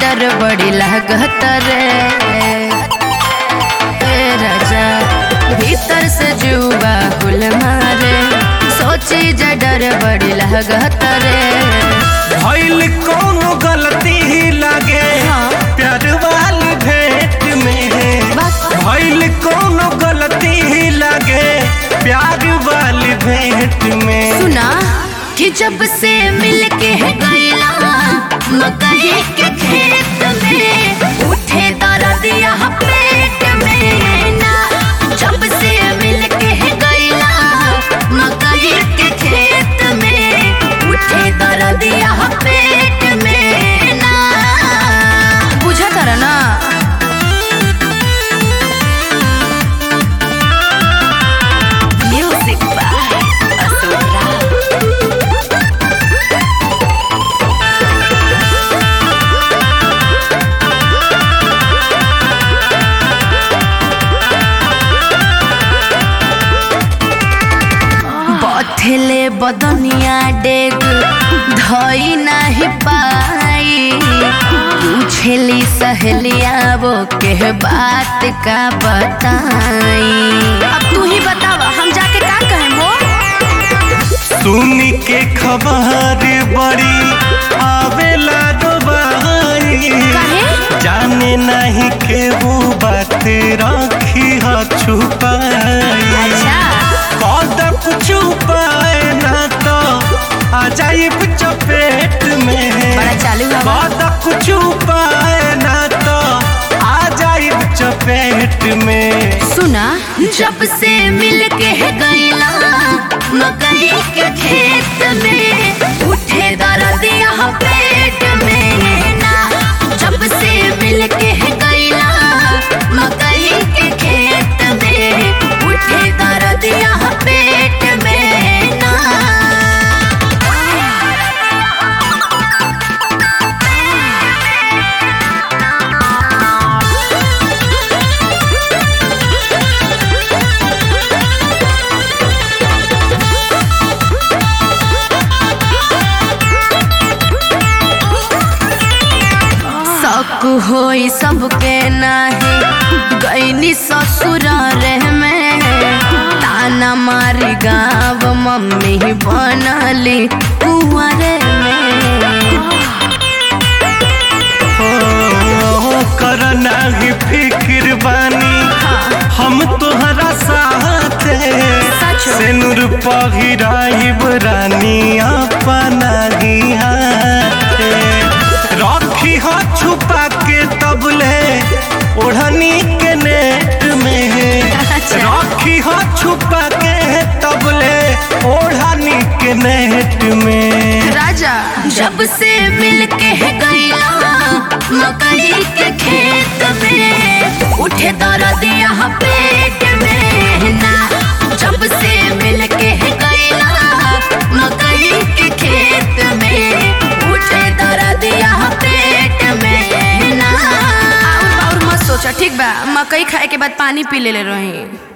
डर बड़ी लागत रे ए राजा भीतर से जुआ हुल मारे सोची जा डर बड़ी लागत रे भइल कोनो गलती लागे हाँ। प्यार वाली भेंट में बस भइल कोनो गलती लागे प्यार वाली भेंट में सुना कि जब से मिल के गईला मकई के खेत में उठे दर्दिया पेट में ना जब से मिल के गईला मकई के खेत में उठे दर्दिया पेट में ना बुझा कर ना म्यूजिक बाय असुरा बथेले बदनिया डेग धई नाही पाई पूछेली सहेलिया वो के बात का बताई अब तू ही बतावा हम जाके का कहें वो सुनी के खबर बड़ी आवेला दोबारी काहे? जाने नहीं के वो बात रखी ह छुपाई अच्छा कद कुछ उपाय ना तो आ जाइब चपेट में बड़ा चालू हवा कद कुछ उपाय ना तो आ जाइब चपेट में सुना जब से मिल के गईला मकई के खेत में उठे दर्दिया पेट में ना जब से मिल के गईला मकई के खेत में उठे दर्दिया पेट में ना शक होई सबके नाही गईनी ससुर रे में ताना मारी गाँव मम्मी बनली कुंवरे में हो कर नाही फिक्र बानी हम तोहरा साथ सचो। सेनुर पहिराइब रानी अपना ही हाथ रखी हो छुपा के तबले ओढ़नी के नेट में अच्छा। रखी हो छुपा के तबले ओढ़नी के नेट में राजा जब से मिल के गईला मकई के खेत में उठे दर्दिया पेट में ना जब से मिल के गईला मकई के खेत में उठे दर्दिया पेट में ना और मत सोचा ठीक बा मकई खाए के बाद पानी पी ले रही